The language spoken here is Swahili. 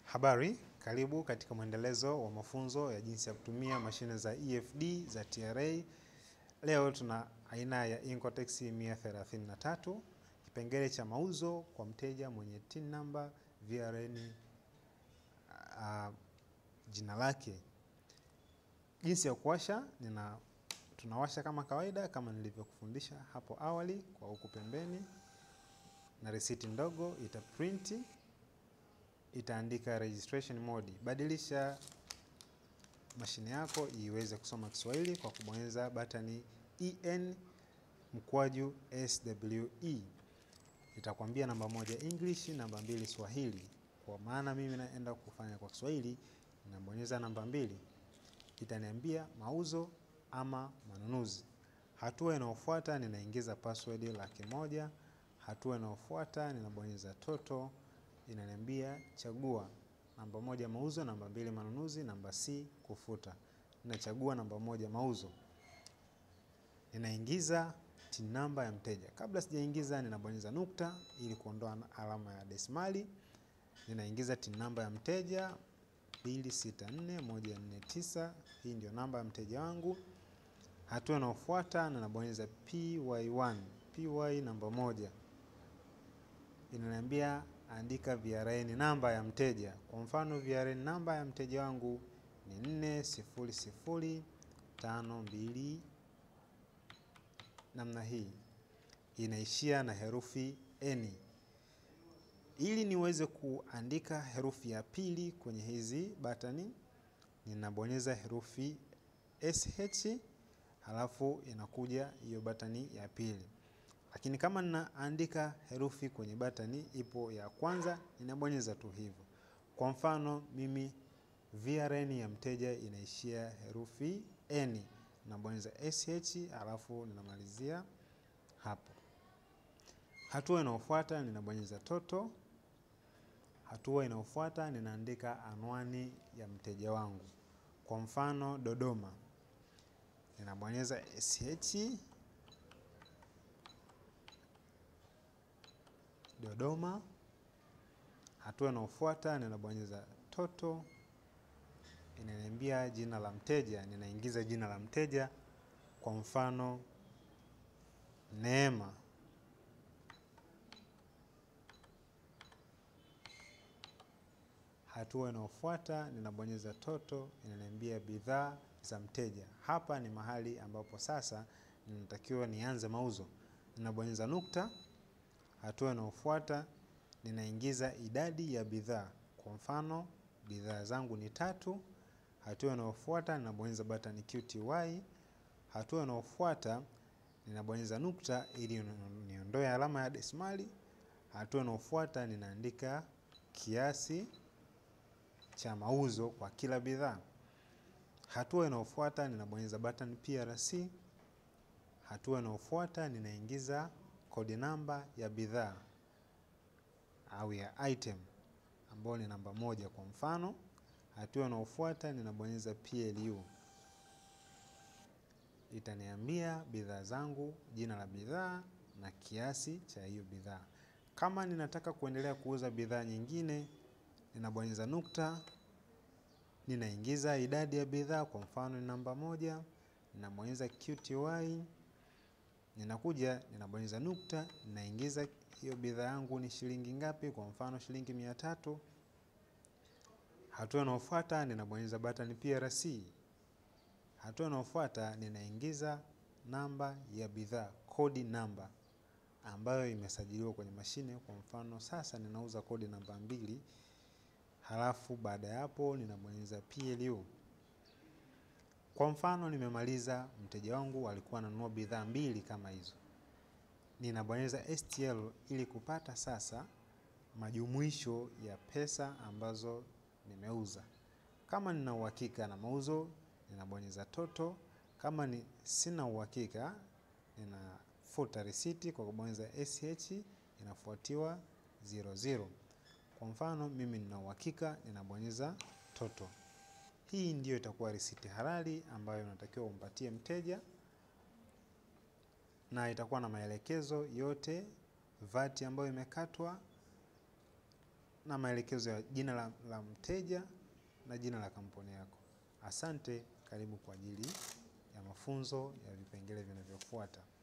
Habari, karibu katika mwendelezo wa mafunzo ya jinsi ya kutumia mashine za EFD za TRA. Leo tuna aina ya Incotex 133, kipengele cha mauzo kwa mteja mwenye TIN number, VRN, uh, jina lake. Jinsi ya kuwasha, nina tunawasha kama kawaida kama nilivyokufundisha hapo awali kwa huku pembeni, na risiti ndogo ita print itaandika registration mode. Badilisha mashine yako iweze kusoma Kiswahili kwa kubonyeza batani en mkwaju SWE. Itakwambia namba moja English, namba mbili Swahili. Kwa maana mimi naenda kufanya kwa Kiswahili, nabonyeza namba mbili, itaniambia mauzo ama manunuzi. Hatua inayofuata ninaingiza password laki moja. Hatua inayofuata ninabonyeza toto inaniambia chagua namba moja mauzo, namba mbili manunuzi, namba C kufuta. Ninachagua namba moja mauzo, ninaingiza TIN namba ya mteja. Kabla sijaingiza, ninabonyeza nukta ili kuondoa alama ya desimali. Ninaingiza TIN namba ya mteja 264149. Hii ndio namba ya mteja wangu. Hatua inayofuata ninabonyeza PY1, PY namba moja, inaniambia andika VRN namba ya mteja. Kwa mfano VRN namba ya mteja wangu ni 400522 namna hii, inaishia na herufi N. Ili niweze kuandika herufi ya pili kwenye hizi batani, ninabonyeza herufi SH, halafu inakuja hiyo batani ya pili lakini kama ninaandika herufi kwenye batani ipo ya kwanza, ninabonyeza tu hivyo. Kwa mfano mimi VRN ya mteja inaishia herufi N, ninabonyeza SH alafu ninamalizia hapo. Hatua inayofuata ninabonyeza toto. Hatua inayofuata ninaandika anwani ya mteja wangu, kwa mfano Dodoma, ninabonyeza SH Dodoma. Hatua inayofuata ninabonyeza toto, inaniambia jina la mteja, ninaingiza jina la mteja, kwa mfano Neema. Hatua inayofuata ninabonyeza toto, inaniambia bidhaa za mteja. Hapa ni mahali ambapo sasa ninatakiwa nianze mauzo, ninabonyeza nukta. Hatua inayofuata ninaingiza idadi ya bidhaa, kwa mfano bidhaa zangu ni tatu. Hatua inayofuata ninabonyeza button QTY. Hatua inayofuata ninabonyeza nukta ili niondoe alama ya desimali. Hatua inayofuata ninaandika kiasi cha mauzo kwa kila bidhaa. Hatua inayofuata ninabonyeza button PRC. Hatua inayofuata ninaingiza kodi namba ya bidhaa au ya item ambayo ni namba moja kwa mfano. Hatua inayofuata ninabonyeza PLU, itaniambia bidhaa zangu, jina la bidhaa na kiasi cha hiyo bidhaa. Kama ninataka kuendelea kuuza bidhaa nyingine, ninabonyeza nukta, ninaingiza idadi ya bidhaa, kwa mfano ni namba moja, ninabonyeza QTY ninakuja ninabonyeza nukta, ninaingiza hiyo bidhaa yangu ni shilingi ngapi, kwa mfano shilingi mia tatu. Hatua inayofuata ninabonyeza button PRC. Hatua inayofuata ninaingiza namba ya bidhaa, kodi namba ambayo imesajiliwa kwenye mashine. Kwa mfano sasa ninauza kodi namba mbili, halafu baada ya hapo ninabonyeza PLU. Kwa mfano nimemaliza, mteja wangu alikuwa ananunua bidhaa mbili kama hizo, ninabonyeza STL ili kupata sasa majumuisho ya pesa ambazo nimeuza. Kama nina uhakika na mauzo, ninabonyeza toto. Kama ni sina uhakika, ninafuta risiti kwa kubonyeza SH, inafuatiwa 00. Kwa mfano mimi nina uhakika, ninabonyeza toto. Hii ndiyo itakuwa risiti halali ambayo unatakiwa umpatie mteja, na itakuwa na maelekezo yote, VAT ambayo imekatwa na maelekezo ya jina la, la mteja na jina la kampuni yako. Asante, karibu kwa ajili ya mafunzo ya vipengele vinavyofuata.